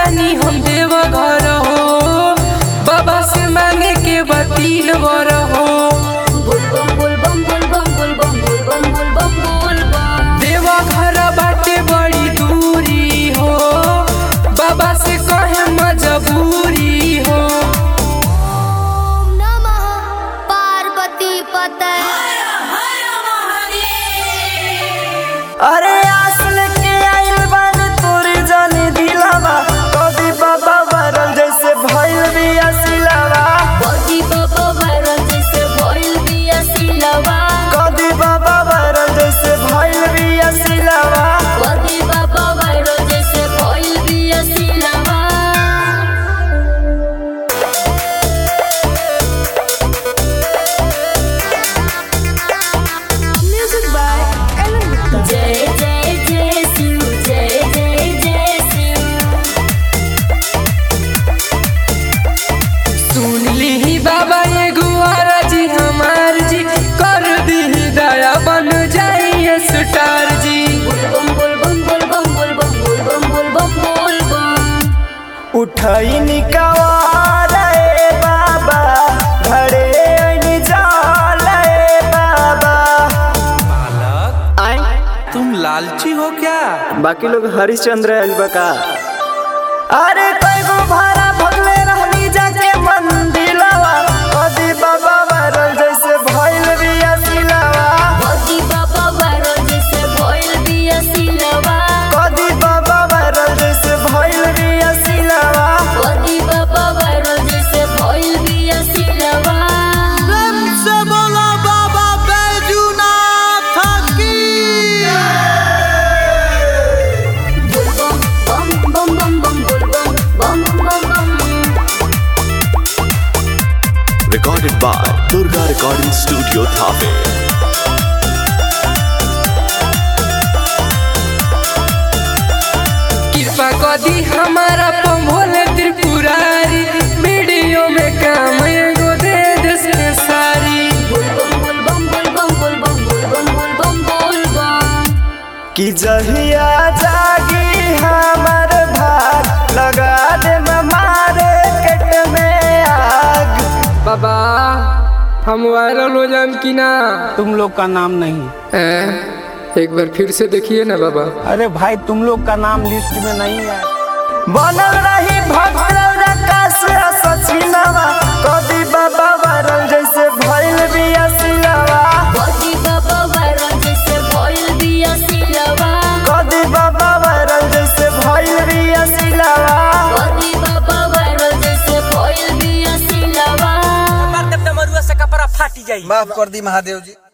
जातानी हम देव घर हो बाबा से मांगे के बतीन बर हो देव घर बाटे बड़ी दूरी हो बाबा से कहे मजबूरी हो पार्वती पते अरे आसल के आइल बानी तोरी जानी दिलावा कभी बाबा वरल जैसे भइल बिया सिलावा बगी बाबा वायरल जैसे भइल बिया सिलवा कभी बाबा वरल जैसे भइल बिया सिलावा बगी बाबा वायरल जैसे भइल बिया सिलवा Music by Ellen Gupta. जय जय जय शिव जय जय जय शिव सुन ली बाबा ये गुआरा जी हमार जी कर दी दया बन जाइए स्टार जी बम बोल बम बोल बम बोल बम बोल बम बोल बम बोल बम उठई निकावार ए बाबा घरे ऐनी जाल ए बाबा तुम लालची हो क्या बाकी लोग हरिश्चंद्र आइल बा का अरे कई गो भाड़ा भगले रहनी जाके मंदिलवा कदी बाबा वरल जैसे भइल बिया सिलावा बगी बाबा वायरल जैसे भइल बिया सिलवा कदी बाबा वरल जैसे भइल बिया सिलावा बगी बाबा वायरल जैसे भइल बिया सिलवा से बोला बाबा बैजूनाथ की बम बम बम बम बोल बम बम बम बम Recorded by Durga Recording Studio Thave. कृपा कदी हमारा पंभोले त्रिपुरारी वीडियो में काम एगो दे देश में सारी बोल बम बोल बम बोल बम बोल बम बोल बम बोल बम बोल बम कि जहिया जागी हमर भाग लगा दे मारे केट में आग बाबा हम वायरल हो जाम कि ना तुम लोग का नाम नहीं हैं? एक बार फिर से देखिए ना बाबा अरे भाई तुम लोग का नाम लिस्ट में नहीं है बनल रही भगल आकाश सचिनवा कदी बाबा वरल जैसे भइल बिया सिलावा बगी बाबा वायरल जैसे भइल बिया सिलवा कदी बाबा वरल जैसे भइल बिया सिलावा बगी बाबा वायरल जैसे भइल बिया सिलवा माफ कर दी महादेव जी